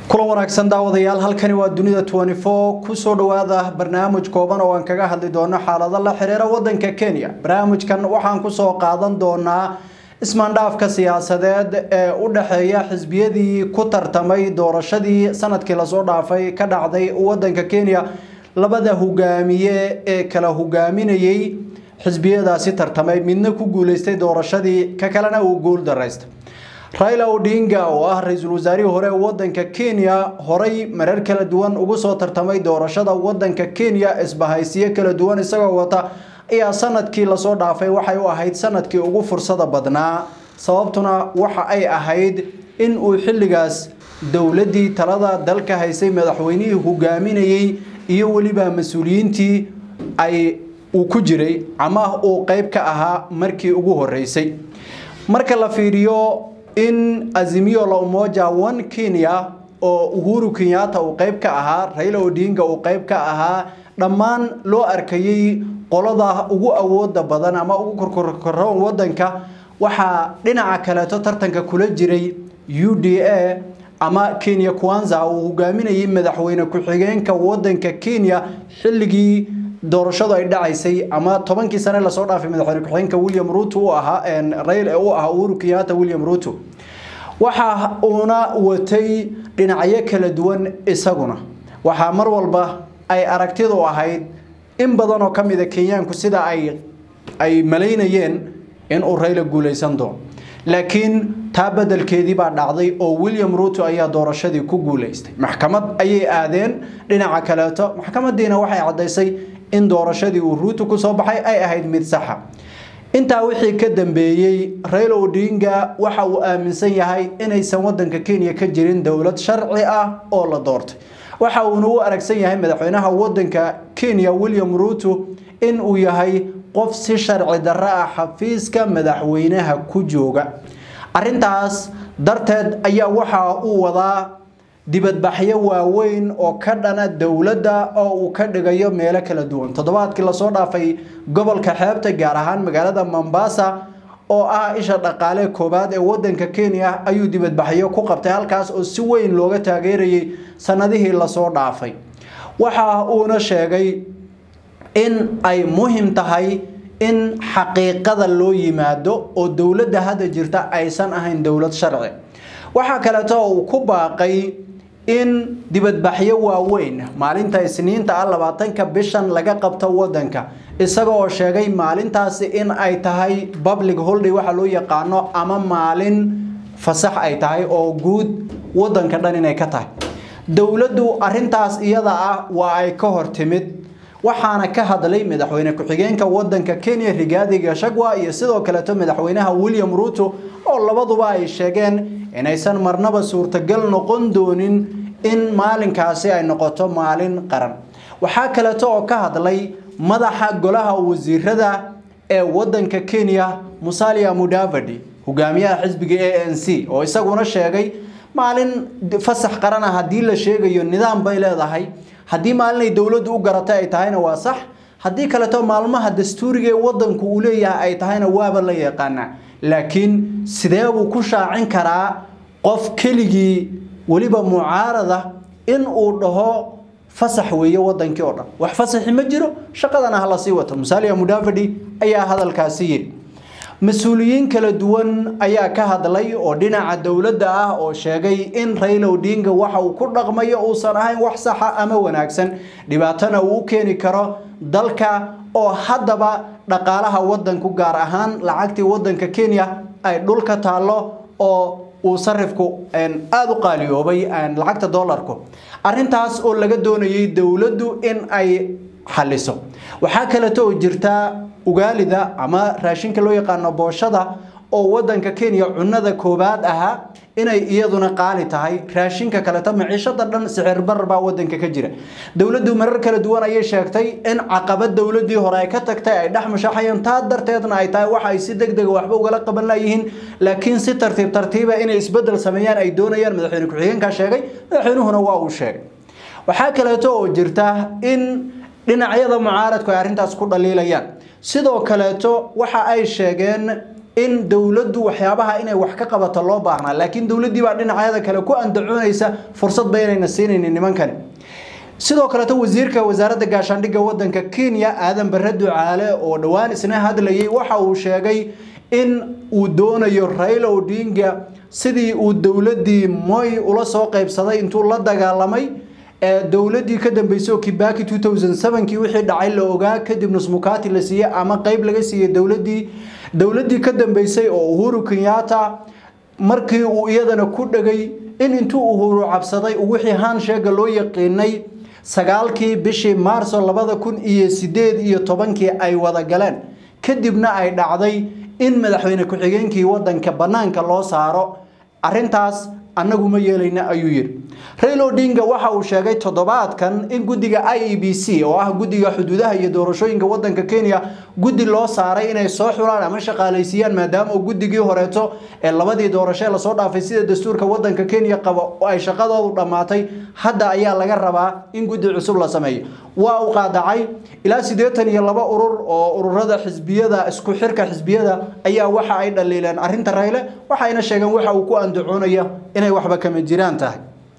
kulan wanaagsan daawadayaal halkani waa dunida kusoo dhawaada barnaamij kooban oo aan kaga hadli doono xaalado la xiriira wadanka kenya barnaamijkan waxaan kusoo qaadan doonaa ismaandhaafka siyaasadeed ee u dhexeeya xisbiyadii ku tartamay doorashadii sanadkii lasoo dhaafay ka dhacday wadanka kenya labada hogaamiye ee kala hogaaminayay xisbiyadaasi tartamay midna ku guuleystay doorashadii ka kalena uu guul daraystay raila odinga oo ah ra-iisul wasaarihii hore ee wadanka kenya horay marar kala duwan ugu soo tartamay doorashada wadanka kenya isbahaysiyo kala duwan isagoo wata ayaa sanadkii lasoo dhaafay waxay u ahayd sanadkii ugu fursada badnaa sababtuna waxa ay ahayd in uu xilligaas dowladii talada dalka haysay madaxweynihii hogaaminayay iyo weliba mas-uuliyiintii ay uu ku jiray ama uu qeyb ka ahaa markii ugu horeysay marka la fiiriyo in azimio la umoja one kenya oo uhuru kenyatta uu qeyb ka ahaa raila odinga uu qeyb ka ahaa dhammaan loo arkayay qolada ugu awooda badan ama ugu korkorkoron wadanka waxaa dhinaca kaleeto tartanka kula jiray u d a ama kenya kwanza uu hogaaminayay madaxweyne ku-xigeenka wadanka kenya xilligii doorashadu ay dhacaysay ama tobankii sane lasoo dhaafay madaxweyne ku-xigeenka william ruto u ahaa rail u ahaa uhuru kenyatta william ruto waxa uuna watay dhinacyo kala duwan isaguna waxaa mar walba ay aragtidu ahayd in badan oo kamid a kenyaanku sida ay ay malaynayeen inuu rayla guuleysan doono laakiin taa bedelkeedii baa dhacday oo william ruto ayaa doorashadii ku guuleystay maxkamad ayay aadeen dhinaca kaleeto maxkamadiina waxay caddaysay in doorashadii uu ruuto kusoo baxay ay ahayd mid saxa intaa wixii ka dambeeyey raila odinga waxa uu aaminsan yahay inaysan wadanka kenya ka jirin dowlad sharci ah oo la doortay waxa uuna u aragsan yahay madaxweynaha wadanka kenya william ruto in uu yahay qof si sharci darro ah xafiiska madaxweynaha ku jooga arintaas darteed ayaa waxa uu wadaa dibadbaxyo waaweyn oo ka dhana dowladda oo uu ka dhigayo meelo kala duwan toddobaadkii lasoo dhaafay gobolka xeebta gaar ahaan magaalada mombasa oo ah isha dhaqaale koowaad ee wadanka kenya ayuu dibadbaxyo ku qabtay halkaas oo si weyn looga taageerayay sanadihii lasoo dhaafay waxa uuna sheegay in ay muhim tahay in xaqiiqada loo yimaado oo dowladda hadda jirta aysan ahayn dowlad sharci waxaa kaleeto uu ku baaqay in dibadbaxyo waaweyn maalinta isniinta ah labaatanka bishan laga qabto wadanka isaga oo sheegay maalintaasi in ay tahay public holiday waxa loo yaqaano ama maalin fasax ay tahay oo guud wadanka dhan inay ka tahay dowladdu arintaas iyada ah waa ay ka hor timid waxaana ka hadlay madaxweyne ku-xigeenka wadanka kenya rigaadi gashagwa iyo sidoo kaleeto madaxweynaha william ruto oo labaduba ay sheegeen inaysan marnaba suurtagal noqon doonin in maalinkaasi ay noqoto maalin qaran waxaa kaleeto oo ka hadlay madaxa golaha wasiirada ee wadanka kenya musalia mudavadi hogaamiyaha xisbiga a n c oo isaguna sheegay maalin fasax qaran ah haddii la sheegayo nidaam bay leedahay haddii maalin ay dowladdu u garatay ay tahayna waa sax haddii kaleeto maalmaha dastuuriga ee wadanku uu leeyahay ay tahayna waaba la yaqaanaa laakiin sidee buu ku shaacin karaa qof keligii weliba mucaarada in uu dhaho fasax weeye wadankii oo dhan wax fasaxi ma jiro shaqadana ha lasii wato musalia mudavadi ayaa hadalkaasi yidhi mas-uuliyiin kala duwan ayaa ka hadlay oo dhinaca dowladda ah oo sheegay in raila odinga waxa uu ku dhaqmayo uusan ahayn wax saxa ama wanaagsan dhibaatona uu u keeni karo dalka oo haddaba dhaqaalaha wadanku gaar ahaan lacagtii wadanka kenya ay dhulka taallo oo uu sarifku aada u qaaliyoobay lacagta dollarku arintaas oo laga doonayay dowladdu in ay xaliso waxaa kaleeto oo jirta ugaalida ama raashinka loo yaqaano booshada oo wadanka kenya cunada koobaad ahaa inay iyaduna qaali tahay raashinka kaleeto maciishada dhan sixir barar baa wadanka ka jira dowladdu marar kala duwan ayay sheegtay in caqabad dowladii hore ay ka tagtay ay dhex mushaxayeen taa darteedna ay tahay waxa ay si degdega waxba ugala qaban layihiin laakiin si tartiib tartiiba inay isbedel sameeyaan ay doonayaan madaxweyne ku-xigeenka sheegay madaxweynuhuna waa uu sheegay waxaa kaleeto oo jirta in dhinacyada mucaaradku ay arrintaas ku dhaliilayaan sidoo kaleeto waxa ay sheegeen in dowladdu waxyaabaha inay wax ka qabato loo baahnaa laakiin dowladdii baa dhinacyada kale ku andacoonaysa fursadba inayna siinaynin nimankani sidoo kaleeto wasiirka wasaaradda gaashaandhigga wadanka kenya aadan bare ducaale oo dhowaan isna hadlayay waxa uu sheegay in uu doonayo raila odinga sidii uu dowladdii moy ula soo qaybsaday intuu la dagaalamay ee dowladdii ka dambeysay oo kibaki 2007kii wixii dhacay la ogaa kadib nusmukati la siiyey ama qeyb laga siiyey dowladdii dowladdii ka dambeysay oo uhuru kenyatta markii uu iyadana ku dhegay in intuu uhuru cabsaday wixii hansheega loo yaqiinay sagaalkii bishii maarso labada kun iyo sideed iyo tobankii ay wada galeen kadibna ay dhacday in madaxweyne ku-xigeenkii wadanka bannaanka loo saaro arrintaas annagu ma yeelayna ayuu yidhi raila odinga waxa uu sheegay toddobaadkan in guddiga i e b c oo ah guddiga xuduudaha iyo doorashooyinka wadanka kenya guddi loo saaray inay soo xulaan ama shaqaalaysiiyaan maadaama uu guddigii horeeto ee labadii doorasho ee lasoo dhaafay sida dastuurka wadanka kenya qaba oo ay shaqadoodu dhammaatay hadda ayaa laga rabaa in guddi cusub la sameeyo waa uu qaadacay ilaa siddeetan iyo laba urur oo ururada xisbiyada isku xirka xisbiyada ayaa waxa ay dhaliileen arrinta rayle waxayna sheegeen waxa uu ku andacoonaya inay waxba kama jiraan tahay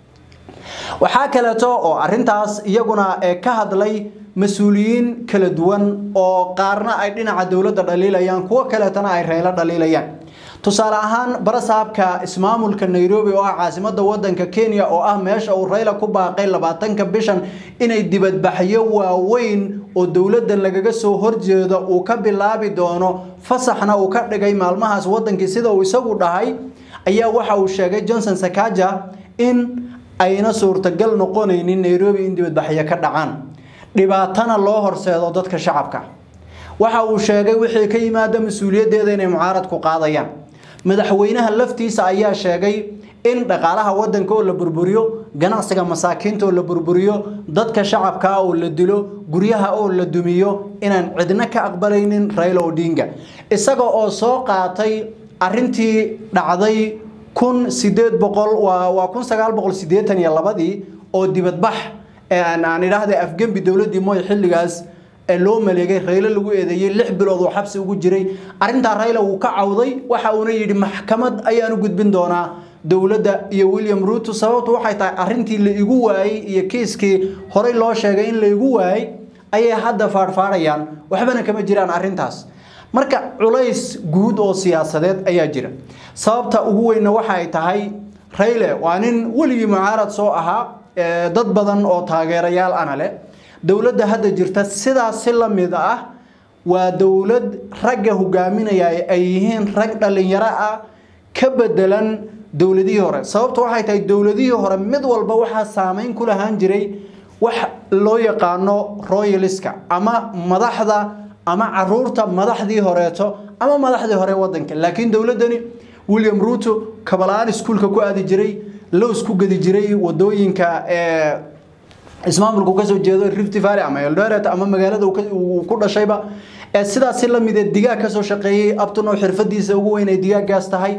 waxaa kaleeto oo arintaas iyaguna ka hadlay mas-uuliyiin kala duwan oo qaarna ay dhinaca dowladda dhaliilayaan kuwo kaleetana ay reylo dhaliilayaan tusaale ahaan barasaabka ismaamulka nairobi oo ah caasimada wadanka kenya oo ah meesha uu rayla ku baaqay labaatanka bishan inay dibadbaxyo waaweyn oo dowladdan lagaga soo horjeedo uu ka bilaabi doono fasaxna uu ka dhigay maalmahaas wadankii sida uu isagu dhahay ayaa waxa uu sheegay johnson sakaja in ayna suurtagal noqonaynin nairobi in dibadbaxyo ka dhacaan dhibaatana loo horseedo dadka shacabka waxa uu sheegay wixii ka yimaada mas-uuliyaddeeda inay mucaarad ku qaadayaan madaxweynaha laftiisa ayaa sheegay in dhaqaalaha wadanka oo la burburiyo ganacsiga masaakiinta oo la burburiyo dadka shacabka oo la dilo guryaha oo la dumiyo inaan cidna ka aqbalaynin Raila Odinga isaga oo soo qaatay arintii dhacday kun sideed boqol waa waa kun sagaal boqol sideetan iyo labadii oo dibadbax aan idhaahday afgembi dowladdii mooy xilligaas ee loo maleegay Raila lagu eedeeyay lix bilood oo xabsi ugu jiray arinta Raila uu ka cawday waxa uuna yidhi maxkamad ayaan u gudbin doonaa dowladda iyo William Ruto sababtu waxay tahay arintii la igu waayay iyo kiiskii horey loo sheegay in la igu waayay ayay hadda faarfaarayaan waxbana kama jiraan arintaas marka culays guud oo siyaasadeed ayaa jira sababta ugu weynna waxa ay tahay Raila waa nin weligii mucaarad soo ahaa dad badan oo taageerayaal ana leh dowladda hadda jirta sidaas si la mid ah waa dowlad ragga hogaaminaya ay yihiin rag dhalinyaro ah ka bedelan dowladihii hore sababtu waxay tahay dowladihii hore mid walba waxaa saameyn ku lahaan jiray wax loo yaqaano royaliska ama madaxda ama caruurta madaxdii horeeto ama madaxdii hore wadanka laakiin dowladdani william ruto kabalaan iskuulka ku aadi jiray lows ku gadi jiray wadooyinka ee ismaamulku ka soo jeedo Rift Valley ama Eldoret ama magaalada uu ku dhashayba ee sidaas la mid ah digaag ka soo shaqeeyay abtun oo xirfadiisa ugu weyn ay digaagaas tahay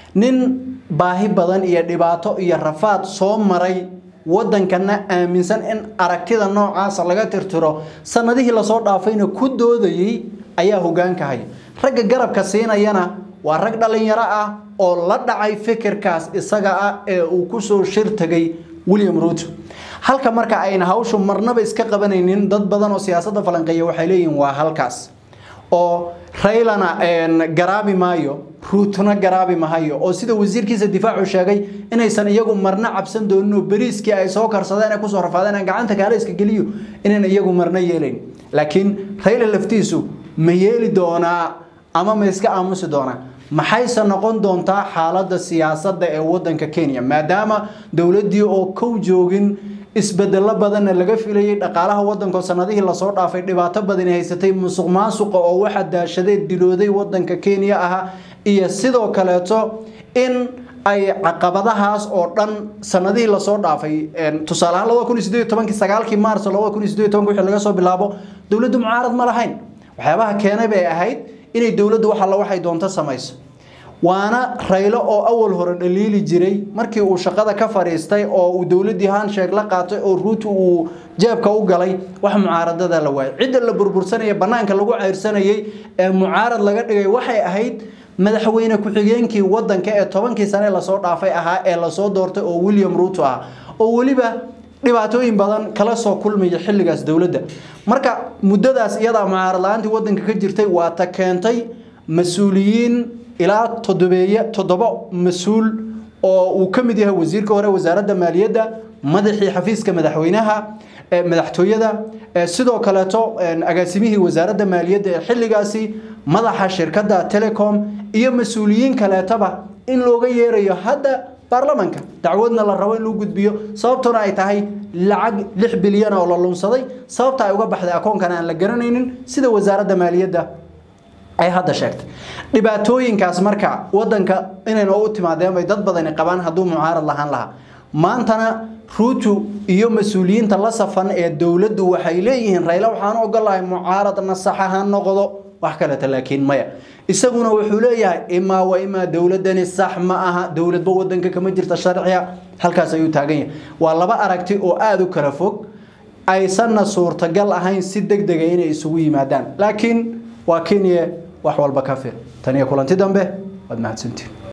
nin baahi badan iyo dhibaato iyo rafaad soo maray wadankana aaminsan in aragtida noocaas laga tirtiro sanadihii la soo dhaafayna ku doodayay ayaa hogaanka hay ragga garabka siinayana waa rag dhalinyaro ah oo la dhacay fikirkaas isaga ah ee uu ku soo shir tagay William Ruto halka marka ayna hawshu marnaba iska qabanaynin dad badan oo siyaasadda falanqeeya waxay leeyihiin waa halkaas oo Railana een garaabi maayo Rutona garaabi maayo oo sida wasiirkiisa difaacu sheegay inaysan iyagu marna cabsan doonin bariiskii ay soo karsadeen ay ku soo rafaadeen aan gacanta kaale iska geliyo inaan iyagu marna yeelayn laakiin Raila laftiisu ma yeeli doonaa ama ma iska aamusi doonaa maxayse noqon doontaa xaaladda siyaasadda ee wadanka Kenya maadaama dowladdii oo kow joogin isbedelo badan laga filayay dhaqaalaha wadanka sanadihii la soo dhaafay dhibaato badan ay haysatay musuqmaasuqa oo waxa daashaday dilooday wadanka Kenya aha iyo sidoo kaleeto in ay caqabadahaas oo dhan sanadihii la soo dhaafay tusaale ahaan 2018 sagaalkii maarso 2018 wixii laga soo bilaabo dowladdu mucaarad ma lahayn waxyaabaha keenay bay ahayd inay dowladdu wax alla waxay doonto samayso waana Raila oo awal hore dhaliili jiray markii uu shaqada ka fariistay oo uu dowladii handshake la qaatay oo Ruto uu jeebka u galay wax mucaaradada la waayay cid la burbursanaya banaanka lagu ceyrsanayay ee mucaarad laga dhigay waxay ahayd madaxweyne ku-xigeenkii wadanka ee tobankii sane lasoo dhaafay ahaa ee lasoo doortay oo william ruuto ah oo weliba dhibaatooyin badan kala soo kulmaya xilligaas dowladda marka muddadaas iyadaa mucaarad la-aantii wadanka ka jirtay waa ta keentay mas-uuliyiin ilaa todobeeye toddobo mas-uul oo uu ka mid yahay wasiirka hore wasaaradda maaliyadda madaxii xafiiska madaxweynaha madaxtooyada sidoo kaleeto agaasimihii wasaaradda maaliyadda ee xilligaasi madaxa shirkadda telecom iyo mas-uuliyiin kaleetaba in looga yeerayo hadda baarlamanka dacwadna la rabo in loo gudbiyo sababtuna ay tahay lacag lix bilyan oo la lunsaday sababta ay uga baxday akoonkana aan la garanaynin sida wasaaradda maaliyadda ay hadda sheegtay dhibaatooyinkaas marka wadanka inayna u timaadeen bay dad badani qabaan hadduu mucaarad lahaan lahaa maantana ruutu iyo mas-uuliyiinta la safan ee dowladdu waxay leeyihiin rayla waxaan ogolahay mucaaradna sax ha noqdo wax kaleta laakiin maya isaguna wuxuu leeyahay imaa wa imaa dowladani sax ma aha dowladba wadanka kama jirta sharciga halkaas ayuu taagan yahay waa laba aragti oo aada u kala fog aysanna suurtagal ahayn si deg dega inay isugu yimaadaan laakiin waa kenya wax walba ka fir taniyo kulanti dambe waad mahadsantiin